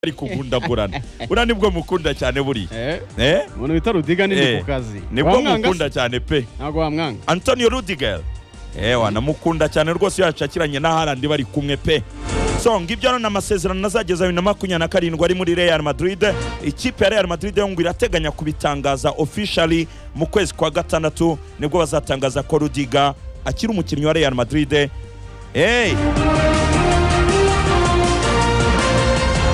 ari kugundagurana buriya nibwo mukunda cyane buriya eh umuntu wita rudiga ni Eh, ndi ku kazi nibwo Wamwanga se? mukunda cyane pe ntabwo wamwanga antonio rudiger ewa namukunda cyane rwose iyo yacakiranye na harandi bari kumwe pe so ngibyo ni amasezerano azageza bibiri na makumyabiri na karindwi ari muri real madrid ikipe ya real madrid yo ngo irateganya kubitangaza officially mu kwezi kwa gatandatu nibwo bazatangaza ko rudiga akiri umukinnyi wa real madrid hey.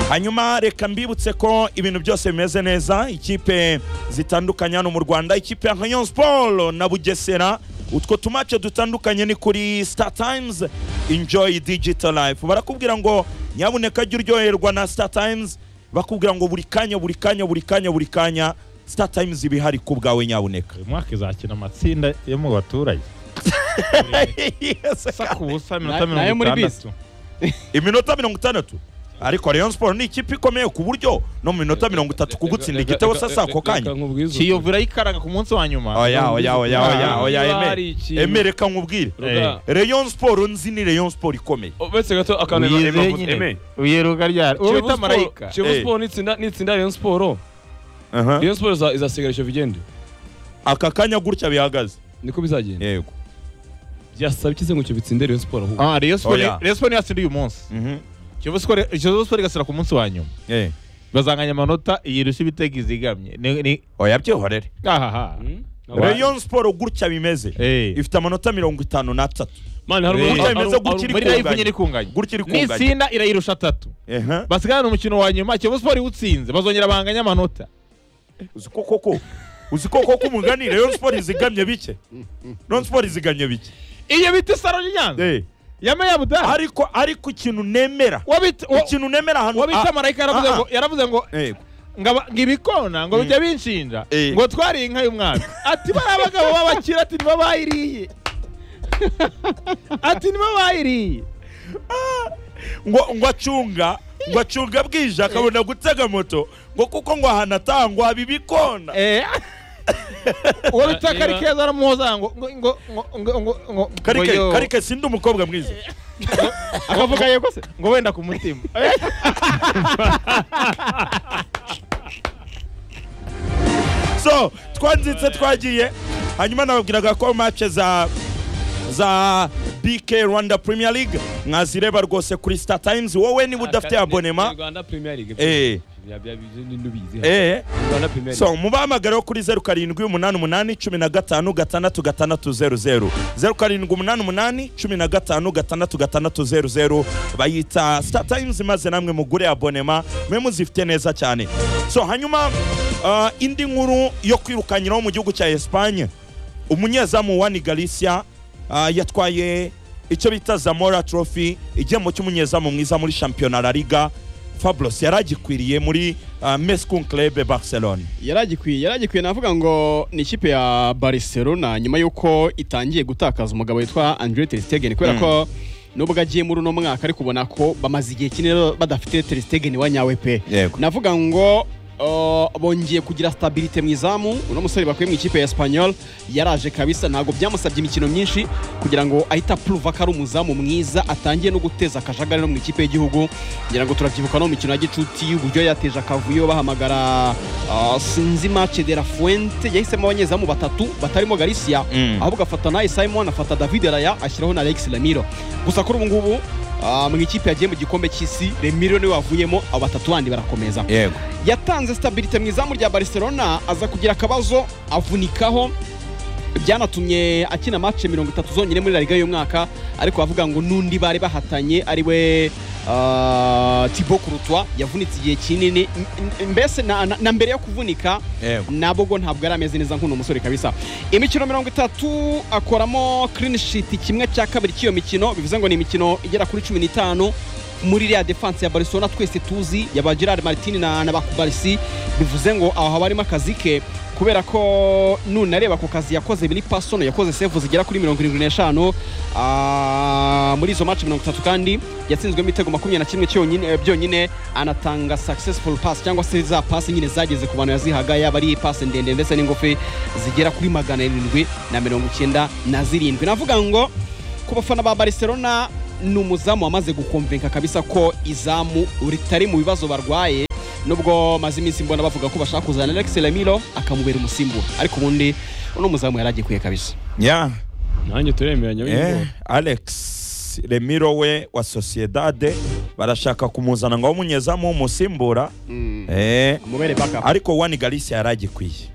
hanyuma reka mbibutse ko ibintu byose bimeze neza ikipe zitandukanye hano mu rwanda ikipe ya nka sport na bugesera utwo tumace dutandukanye ni kuri star times enjoy digital life barakubwira ngo nyabuneka jya uryoherwa na star times bakubwira ngo buri kanya buri kanya buri kanya buri kanya star times iba ihari ku bwawe nyabuneka uyu mwaka izakina amatsinda yo mu baturage Yes. sa ku busa Na- iminota nayo mirongo muri itandatu iminota mirongo itandatu ariko rayon sport ni ikipe ikomeye ku buryo no mu minota mirongo itatu kugutsinda igitego sasa ako kanya kiyovu irayikaraga ku munsi wa nyuma oya oya oya oya oya Niba emere hari ikintu- emere reka nkubwire Ruga. rayon sport nzi ni rayon sport ikomeye uretse gato akantu Wiyizeye nyine uyeruka ryari uwo bita marayika Kiyovu Eh. Sport nitsinda nitsinda Rayon Sport Rayon Sport iza- izasigara Kiyovu igende aka kanya gutya bihagaze niko bizagenda yego byasaba ikize ngo Kiyovu itsinde Rayon Sport ahubwo Ah, Rayon Sport- Oya. Rayon Sport niyo yatsinda uyu munsi Mhm. kiyovu Sport- kiyovu Sport igasira ku munsi wa nyuma Eh. bazanganya amanota yirusha ibitego izigamye Ni- ni- oya byihorere ahaha Hmm? Wa- rayon sport gutya bimeze Eh. ifite amanota mirongo itanu n'atatu Mane hari Eh. hari- Bemeza hari- gukira hari- muri live kunganya. nyine ikunganye gutya iri kunganya nitsinda irayirusha atatu Ehe. basigana umukino wa nyuma kiyovu Sport iwutsinze bazongera banganya amanota uzi ko koko uzi ko koko umugani rayon sport izigamye bike rayon sport izigamye bike iyo bita isaro y'inyanza Eh. yameya abudari ariko ariko ikintu nemera ikintu nemera ahantu wabita Ah, marayika yaravuze ah, ah. ngo yaravuze ngo yego. ngo aba- ngo ibikona ngo bijya binshinja Eh. ngo twari inka y'umwami ati bariya bagabo b'abakire ati nibo bayiriye ati nibo bayiriye ngo ngo acunga ngo acunga bwije akabona gutega moto ngo kuko ngo ahantu atangwa bibikona Eh. uwo bita Niba- karikeza aramuhoza ngo ngo ngo ngo ngo ngo ngo karike yo. karike sindi umukobwa mwiza akavuga yego se ngo wenda ku mutima so twanzitse twagiye hanyuma nababwiraga ko match za za BK Rwanda Premier League mwazireba rwose kuri Star Times wowe niba udafite Aka- abonema Rwanda Premier League eh Bya- bya- bya- n'ubizi. eh Rwanda Premier League so mubahamagareho kuri zeru karindwi umunani umunani cumi na gatanu gatandatu gatandatu zeru zeru zeru karindwi umunani umunani cumi na gatanu gatandatu gatandatu zeru zeru bayita star times maze namwe mugure abonema mwe muzifite neza cyane so hanyuma ah, indi nkuru yo kwirukanyiraho mu gihugu cya esipanye umunyezamu wani galicia ah, yatwaye icyo bita zamora trophy igihembo cy'umunyezamu mwiza muri shampiyona la liga fabros yari agikwiriye muri ah, mescun club barcelone yaragikwiye yaragikwiye navuga ngo ni ikipe ya barcelona nyuma y'uko itangiye gutakaza umugabo witwa andre teristegeni kubera ko nubwo agiye muri uno mwaka ariko ubona ko bamaze igihe kinini badafite teristegeni wa nyawe pe yego navuga ngo uh, bongeye kugira stabilite mu izamu uno musore bakuye mu ikipe ya espanyol yaraje kabisa ntabwo byamusabye imikino myinshi kugira ngo ahita apuruva ko ari umuzamu mwiza atangiye no guteza akajagari no mu ikipe y'igihugu ngira ngo turabyibuka no mu mikino ya gicuti uburyo yateje akavuyo bahamagara uh, sinzima cedera fuente yahisemo abanyezamu batatu batarimo garisia Mm. ahubwo afata naye simon afata david raya ashyiraho na alex lamiro gusa kuri ubu ngubu ah, mu ikipe yagiye mu gikombe cy'isi remiro niwe wavuyemo abo batatu bandi barakomeza yego yatanze stabilite mu izamu rya barcelona aza kugira akabazo avunikaho byanatumye akina match mirongo itatu zonyine muri la liga y'umwaka ariko bavuga ngo n'undi bari bahatanye ari we ah, thibaut courtois yavunitse igihe kinini M- m- mbese na, na, na mbere yo kuvunika yego nabogo ntabwo yari ameze neza nk'uno musore kabisa imikino mirongo itatu akoramo clean sheet kimwe cya kabiri cy'iyo mikino bivuze ngo ni imikino igera kuri cumi n'itanu muri iriya defense ya barcelona twese tuzi ya ba gerard martin na, na bakubarisi bivuze ngo aho haba harimo akazi ke kubera ko nunareba ku kazi yakoze muri pasono yakoze sevu zigera kuri mirongo irindwi n'eshanu Ah, muri izo match mirongo itatu kandi yatsinzwemo ibitego makumyabiri na kimwe cyonyine- byonyine anatanga successful pass cyangwa se za pasi nyine zageze ku bantu yazihaga yaba ari pasi ndende ndetse n'ingufi zigera kuri magana arindwi na mirongo icyenda na zirindwi navuga ngo ku bafana ba barcelona ni umuzamu wamaze gukomvenka kabisa ko izamu ritari mu bibazo barwaye nubwo maze iminsi mbona bavuga ko bashaka kuzana Alex Lamiro akamubera umusimbura ariko ubundi uno muzamu yari agikuye kabisa yeah. nanjye turemeranya eh, w'ingoga alex remiro we wa sociedade barashaka kumuzana ngo bamunyezamu umusimbura eh, amubere backup ariko wani galisi yari agikwiye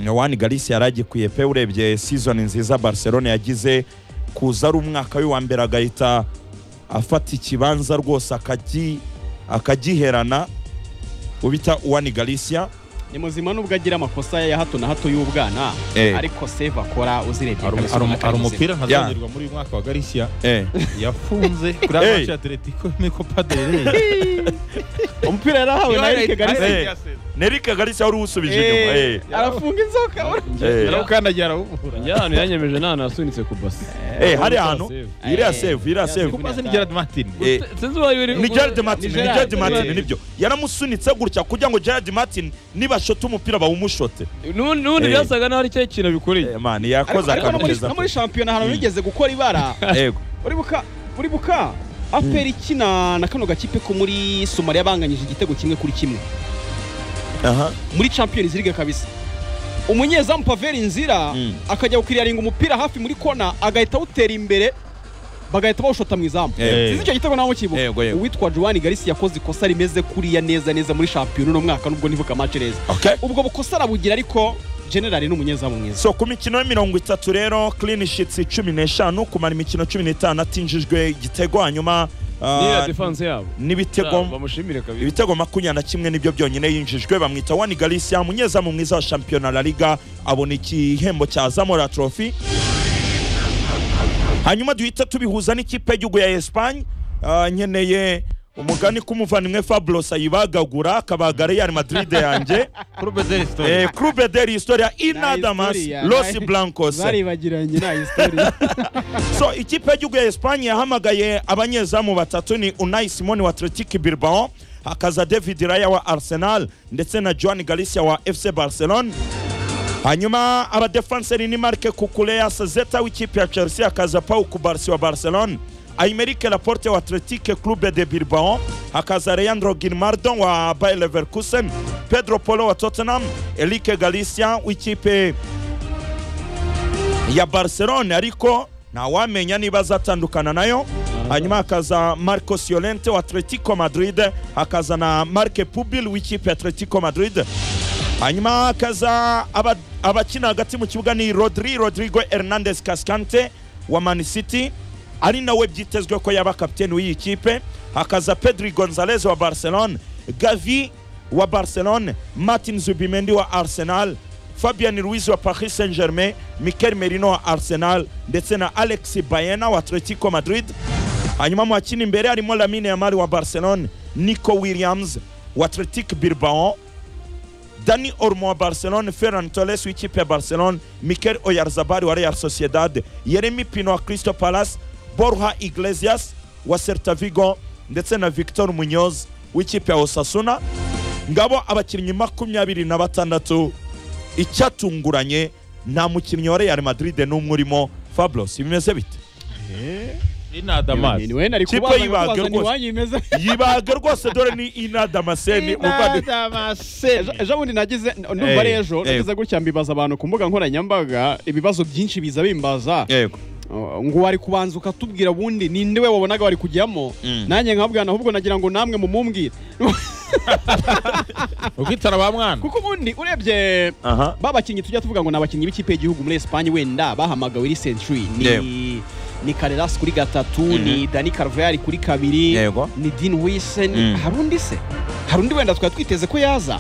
wani galisi yari agikwiye pe urebye season nziza barcelona yagize kuza ari umwaka we wa mbere agahita afata ikibanza rwose akagi- akagiherana ubita wani galisiya ni muzima nubwo agira amakosa ya hato na hato y'ubwana Eh. ariko save akora uzirebye Hari umu- kabisa hari umu- umwaka hari muzima. umupira ntazongerwa muri uyu mwaka wa garisiya eh. yafunze kuri Hey. amaci atletico n'ikopa derere umupira yarahawe na Eric Garcia Hey. nerike galisiya wari uwusubije inyuma eh. Eh, arafunga inzoka Eh. yaramukandagira arawubura njye ahantu yanyemeje nta hantu yasunitse ku basi Eh, hariya hantu iriya Eh. save iriya save kuba ni gerard martin Eh, sinzi uwayo uri ni Gerard Martin ni Gerard, Gerard Martin Gerard. nibyo yaramusunitse gutya kugira ngo Gerard Martin nibashota umupira bawumushote N'ubundi- n'ubundi Eh. byasaga n'aho ari cyo kintu bikoreye Eh, man yakoze ariko no akantu muri- keza no muri shampiyona ahantu bigeze gukora ibara yego uri buka uri buka aperi ikina na kano gakipe ko muri somaliya banganyije igitego kimwe kuri kimwe aha muri champions league kabisa umunyezamu paveri nzira Mm. akajya gukiriyaringa umupira hafi muri kona agahita awutera imbere bagahita bawushota mu izamu Eh. sinzi icyo gitego nawe mukibuka Yego, yego. uwitwa joan garisi yakoze ikosa rimeze kuriya neza neza muri shampiyona uno mwaka nubwo ntibuka match neza okay ubwo bukosa arabugira ariko generali ni umunyezamu mwiza so ku mikino ya mirongo itatu rero clean sheets cumi n'eshanu kumara imikino cumi n'itanu atinjijwe igitego hanyuma ah, niya defanse yabo n'ibitego bamushimire kabisa ibitego makumyabiri na kimwe nibyo byonyine yinjijwe bamwita wani galisiya umunyezamu mwiza wa shampiyona la liga abona igihembo cya zamora trophy hanyuma duhita tubihuza n'ikipe y'igihugu ya esipanye Ah, nkeneye umugani k'umuvandimwe fabro sayibagagura akabaga real madrid yanjye club de l'histoire eh, clube de l'historia inadamas historia, los bari- blancos baribagiranye nta historia so ikipe y'igihugu ya esipanye yahamagaye abanyezamu batatu ni unai simoni wa atletic bilbao hakaza david raya wa arsenal ndetse na joan galicia wa fc barcelone hanyuma abadefanseri ni marke kukuleya sazeta w'ikipe ya chelsea hakaza pau kubarsi wa barcelone aimerike laporte wa atletic clube de bilbao hakaza leandro gilmardo wa bayer leverkusen pedro polo wa tottenham elike galicia w'ikipe ya barcelone ariko ntawamenya niba azatandukana nayo hanyuma hakaza marco siolente wa atletico madrid hakaza na marke pubil w'ikipe ya atletico madrid hanyuma hakaza aba- abakina hagati mu kibuga ni rodri rodrigo hernandez cascante wa man city ari nawe byitezwe ko yaba kapiteni w'iyi kipe hakaza pedri gonzalez wa barcelone gavi wa barcelone martin zubimendi wa arsenal fabian ruiz wa paris saint germain mikel merino wa arsenal ndetse na alex bayena wa atletico madrid hanyuma mu bakina imbere harimo lamine yamari wa barcelone nico williams wa atletic bilbao dani ormo wa barcelone ferran toles w'ikipe ya barcelone mikel oyarzabari wa real sociedad yeremi pino wa crystal palace borha iglesias wa celta vigo ndetse na victor munyoz w'ikipe ya osasuna ngabo abakinnyi makumyabiri na batandatu icyatunguranye nta mukinnyi wa real madrid n'umwe urimo fabros bimeze bite inadamas niwe nari Kipe kubaza y'ibaga nkubaza ni rwose. iwanyu imeze yibaga rwose dore ni inadamaseni umuvandimwe inadamaseni Ejo- ejo bundi nagize ndumva ari Eh, ejo eh. nagize gutya mbibaza abantu ku mbuga nkoranyambaga ibibazo byinshi biza bimbaza yego Uh, ngo wari kubanza ukatubwira ubundi ninde we wabonaga wari kujyamo Mm. nanjye nkabwana ahubwo nagira ngo namwe mumumbwire ukitara ba mwana kuko ubundi urebye aha ba bakinnyi tujya tuvuga ngo ni abakinnyi b'ikipe y'igihugu muri Espagne wenda bahamagawe iri century ni ni Carreras kuri gatatu ni Dani Carvajal kuri kabiri Yego. ni Dean Huijsen Mm. hari undi se hari undi wenda twari twiteze ko yaza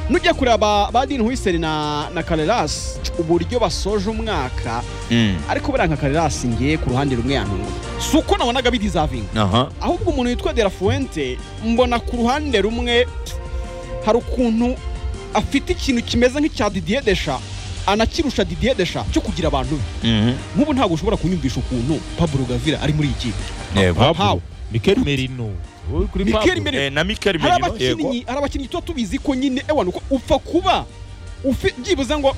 nujya kureba ba, ba Dean Huijsen na na Carreras uburyo basoje umwaka Mm, ariko buriya nka Carreras ngiye ku ruhande rumwe yantunga si uko nabonaga bidizavinga aha ahubwo umuntu witwa de la fuente mbona ku ruhande rumwe hari ukuntu afite ikintu kimeze nk'icya didier desha anakirusha didier desha cyo kugira abantu be mhm, nk'ubu ntabwo ushobora kunyumvisha ukuntu pablo gavira ari muri iyi kipe yego How? mikel merino Wowe kuri Mikel Pablo. Merino. Eh, na mikel hari merino yego abakinnyi hari abakinnyi tuba tubizi ko nyine ewana uko upfa kuba ufi- byibuze ngo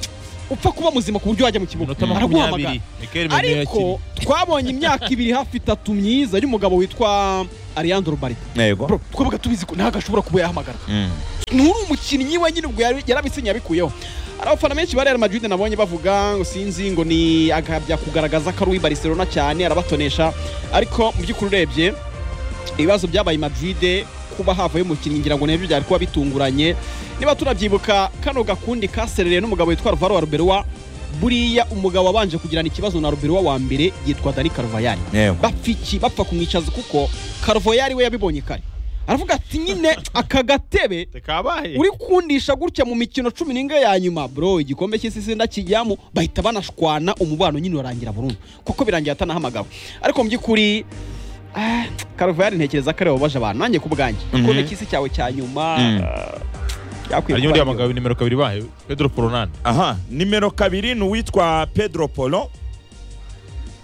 upfa kuba muzima ku buryo wajya mu kibuga minota makumyabiri araguhamagara mikel mende ariko yakiriye twabonye imyaka ibiri hafi itatu myiza y'umugabo witwa Alejandro Bari yego twabaga tubizi ko ntabwo ashobora kuba yahamagara Mm. nturi umukinnyi we nyine ubwo yari- yarabisinye yabikuyeho hari abafana benshi ba Real Madrid nabonye bavuga ngo sinzi ngo ni akabya kugaragaza ko ari uw'i Barcelona cyane arabatonesha ariko mu by'ukuri urebye ibibazo byabaye i Madrid kuba havayo umukinnyi ngira ngo nabyo byari kuba bitunguranye niba turabyibuka kano gakundi kaserereye n'umugabo witwa Alvaro Arbeloa buriya umugabo wabanje kugirana ikibazo na Arbeloa wa mbere yitwa Dani Carvajal yego bapfa iki bapfa kumwicaza kuko Carvajal we yabibonye kare aravuga ati nyine aka gatebe tekabaye uri kundisha gutya mu mikino cumi n'inga ya nyuma bro igikombe cy'isi ndakijyamo bahita banashwana umubano nyine urarangira burundu kuko birangira atanahamagawe ariko mu by'ukuri ah, Carvajal ntekereza ko ari babaje abantu nanjye ku bwanjye igikombe cy'isi cyawe cya nyuma Mm. ah, byakwiye hari kuba n'undi yahamagawe nimero kabiri bayo pedro poronande aha nimero kabiri ni uwitwa pedro polo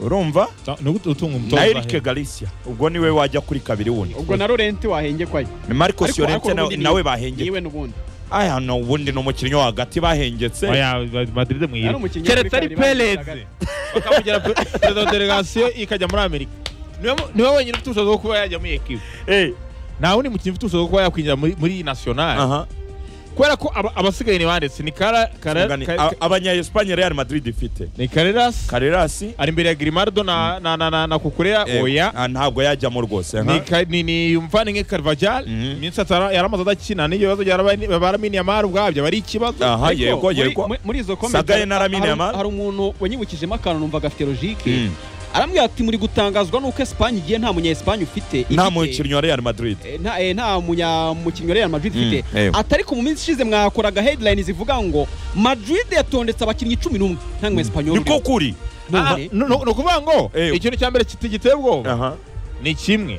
urumva ni ugute utunga umutoza na eric galicia ubwo niwe wajya kuri kabiri wundi ubwo na Laurent wahenge kwayo ni marcos yorente n'ubundi ni- nawe bahengetse niwe n'ubundi aya no ubundi ni umukinnyi wo hagati bahengetse oya madrid Yari mwiyiri umukinnyi wa keretse ari kabiri bahembwe perez bakamugera pe- perezida wa delegasiyo ikajya muri amerika Niwe mu- niwe wenyine ufite ubushobozi bwo kuba yajya muri ekipe Eh, nta wundi mukinnyi ufite ubushobozi bwo kuba yakwinjira muri- muri iyi nasiyonari aha kubera ko aba- abasigaye ni banditse ni kara kara- Ngani- ka- a- ka- abanya Espagne Real Madrid ifite ni kareras Carreras ari imbere ya grimaldo na na na na, na kukurea eh, oya ah, ntabwo yajyamo rwose ni nka- ka- ni ni umuvandimwe karvajal Mhm. iminsi atara- yaramaze adakina n'iyo bibazo byarabaye- baramini amara ubwabyo bari ikibazo aha Ariko yego muri- yego muri- muri izo kombe Sagaye na Lamine hari- Yamal. hari umuntu wanyibukijemo akantu numva gafite logique Mm. arambwira ati muri gutangazwa nuko Espagne igiye nta munya Espagne ufite nta ifite- mukinnyi wa Real Madrid eh, nta eh, nta munya mukinnyi wa Real Madrid Mm, ifite eh. atariko mu minsi ishize mwakoraga headline zivuga ngo Madrid yatondetse abakinnyi cumi n'umwe nta mu Espanyol niko kuri Ah, none no- no- ni ukuvuga ngo Eh. ikintu cya mbere kiti- giteye ubwoba aha ni kimwe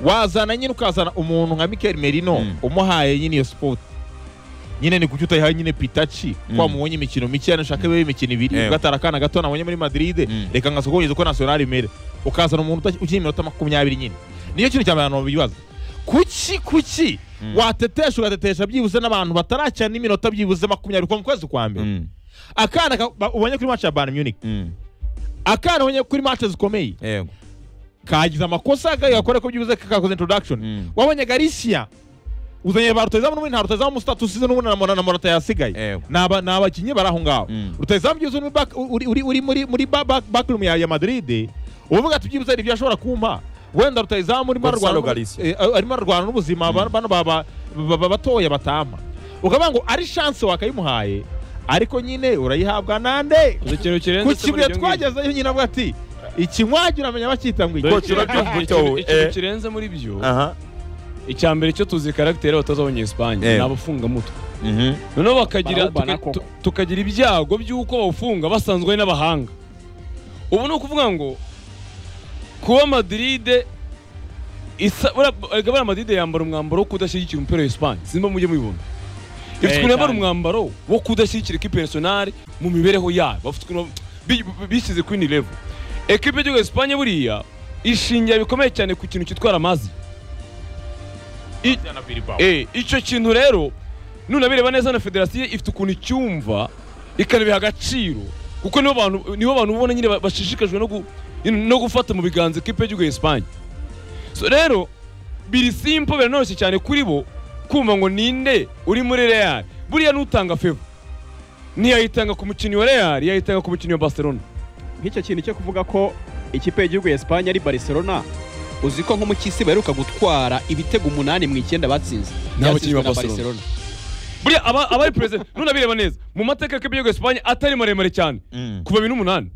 wazana nyine ukazana umuntu nka mikel merino Mm. umuhaye nyine iyo sipoti nyine ni kuki utayihaye nyine pitaci Mm. ko wamubonye imikino mike yani ushaka bibe imikino ibiri Ewe. ugatara akana gato nabonye muri madrid Mm. reka nkaza kuboneza uko nasiyonari imere ukazana umuntu uta- ukina iminota makumyabiri nyine niyo kintu cya mbere abantu bibaza kuki kuki Mm. watetesha ugatetesha byibuze n'abantu batarakina n'iminota byibuze makumyabiri kuva mu kwezi kwa mbere Mm, akana ka- ba- ubonye kuri match ya bayern munich mm, akana ubonye kuri match zikomeye yego kagize amakosa gakora ko byibuze kakakoze introduction Mm. wabonye Galicia uzanye ba rutayizamu n'ubundi nta rutayizamu status ze n'ubundi na Mora- na morata yasigaye Yego. Ni aba- ni abakinnyi bari aho ngaho Mm. rutayizamu byibuze uri muri back- uri- uri- uri muri muri ba- ba- backroom ya ya madrid uvuga ati byibuze hari ibyo ashobora kumpa wenda rutayizamu arimo Gonzalo ararwana Galicia. n'ubu- eh, arimo ararwana n'ubuzima ba- bano ba- ba- ba- ba- batoya batampa ukavuga ngo ari chance wakayimuhaye ariko nyine urayihabwa nande Gusa ikintu ku kirenze kibuye twagezeyo nyine avuga ati ikinywagira amenya bakita ngo iki Dore Coach, urabyumva ute wowe? Eh. ikintu kirenze muri byo aha icya mbere cyo tuzi karagiteri abatoza abanyesipanye Eh. ni abafungamutwe mhm, noneho bakagira Barawubana tuka- koko. tu- tukagira ibyago by'uko bawufunga basanzwe ari n'abahanga ubu ni ukuvuga ngo kuba madiride isa buriya- erega buriya madiride yambara umwambaro wo kudashyigikira umupira wa esipanye simba mujye mubibona ifite ukuntu yambara umwambaro wo kudashyigikira ikipe nasiyonari mu mibereho yayo bafite ukuntu bi- bi- bishyize kuri ni level ekipe y'igihugu ya esipanye buriya ishingira bikomeye cyane ku kintu cyitwa ramazi Eh, icyo kintu rero nunabireba neza na federasiyo ifite ukuntu icyumva ikanabiha agaciro kuko nibo bantu nibo bantu ubona nyine ba- bashishikajwe no, gu, no gufata mu biganza ikipe y'igihugu ya Espagne so rero biri simple biranoroshye cyane kuri bo kumva ngo ninde uri muri Real buriya n'utanga fevo ntiyayitanga ku mukinnyi wa Real yayitanga ku mukinnyi wa Barcelona nk'icyo kintu cyo kuvuga ko ikipe y'igihugu ya Espagne ari Barcelona uzi ko nko mu cy'isi baheruka gutwara ibitego umunani mu icyenda batsinze Nta Byatsinzwe bakinnyi ba na Barcelona. buriya aba- abari perezida nunabireba neza mu mateka y'ikipe y'igihugu ya Espagne atari maremare cyane mm, kuva bibiri n'umunani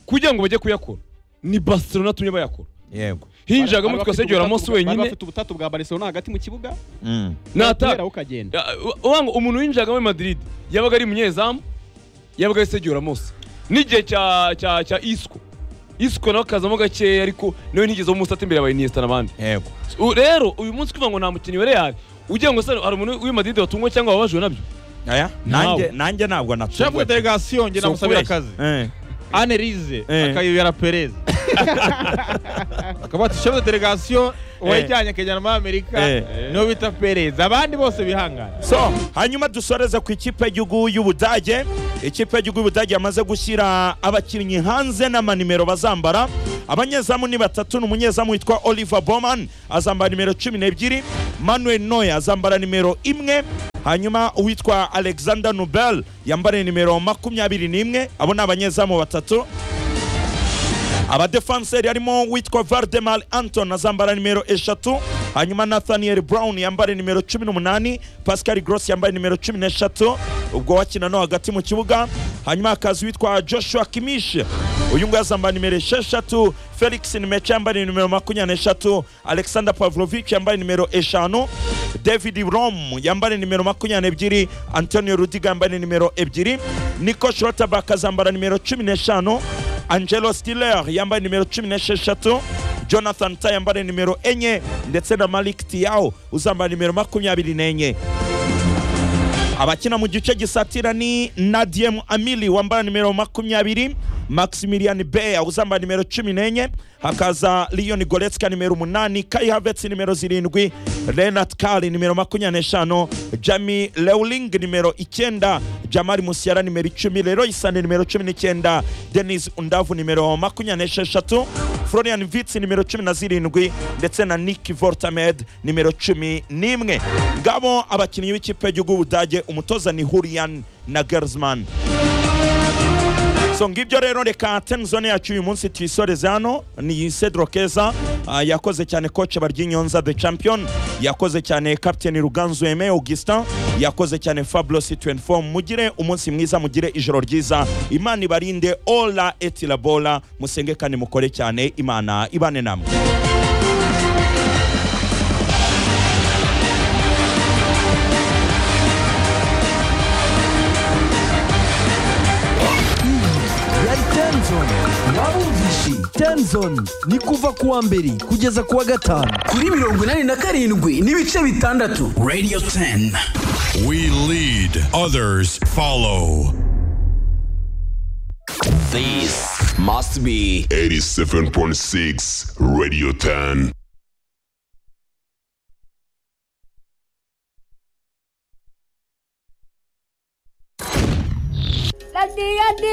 kugira ngo bajye kuyakora ni barcelona tumye bayakora yego hinjiragamo twitwa sergio ramos Bari wenyine bafite ubutatu bwa Barcelona hagati mu kibuga mm, nataka kubera ukagenda wanga umuntu winjiragamo i madrid yabaga ari munyezamu yabaga ari sergio ramos n'igihe cya cya cya isco isco nawe akazamo gakeya ariko nawe ntigezeho umusata imbere yabaye iniesta n'abandi yego U- rero uyu munsi kuva ngo nta mukinnyi wa real ugira ngo se hari umuntu w'i madrid watungwa cyangwa wababajwe nabyo aya nanjye nanjye ntabwo shefu natunguwe delegasiyo nge Si namusabira ukubeshya. akazi Eh, anerize Eh. akayibera perez bakaba bati shefu delegasiyo uwayijyanye akajyana muri amerika Eh. nibo bita perezida abandi bose bihangana so hanyuma dusoreze ku ikipe y'igihugu y'ubudage ikipe y'igihugu y'ubudage yamaze gushyira abakinnyi hanze n'amanimero bazambara abanyezamu ni batatu ni umunyezamu witwa oliver boman azambara nimero cumi n'ebyiri manuel noya azambara nimero imwe hanyuma uwitwa alexander nubel yambara nimero makumyabiri n'imwe abo ni abanyezamu batatu abadefanseri harimo uwitwa valdemar anton azambara nimero eshatu hanyuma nathaniel brown yambara nimero cumi n'umunani pascal gross yambaye nimero cumi n'eshatu ubwo wakina no hagati mu kibuga hanyuma hakaza uwitwa joshua kimish uyu nguyu azambara nimero esheshatu felix nimeca yambaye nimero makumyabiri n'eshatu alexander pavlovich yambaye nimero eshanu david rom yambaye nimero makumyabiri n'ebyiri antonio rudiga yambaye nimero ebyiri nico shrotabak azambara nimero cumi n'eshanu angelo stiller yambaye nimero cumi n'esheshatu jonathan ta yambaye nimero enye ndetse na malik tiao uzambaye nimero makumyabiri n'enye abakina mu gice gisatira ni nadiem amili wambaye nimero makumyabiri maximilian beya uzambaye nimero cumi n'enye hakaza leon goretska nimero umunani kai havets nimero zirindwi renat kari nimero makumyabiri n'eshanu jami lewling nimero icyenda jamari musiara nimero icumi leroy sane nimero cumi n'icyenda denis undavu nimero makumyabiri n'esheshatu florian vitsi nimero cumi na zirindwi ndetse na nick vortamed nimero cumi n'imwe ngabo abakinnyi b'ikipe y'igihugu y'ubudage umutoza ni hurian na gersman so ngibyo rero reka ten zone yacu uyu munsi tuyisoreze hano ni cedro keza ah, yakoze cyane koce baryinyonza the champion yakoze cyane captain ruganzu eme augustin yakoze cyane fablos 24 mugire umunsi mwiza mugire ijoro ryiza imana ibarinde ola etilabola musenge kandi mukore cyane imana ibane namwe yari tenzoni babumvishi tenzoni ni kuva ku wa mbere kugeza ku wa gatanu kuri mirongo inani na karindwi n'ibice bitandatu radio 10 We lead, others follow. this must be 87.6 Radio 10. Daddy, daddy.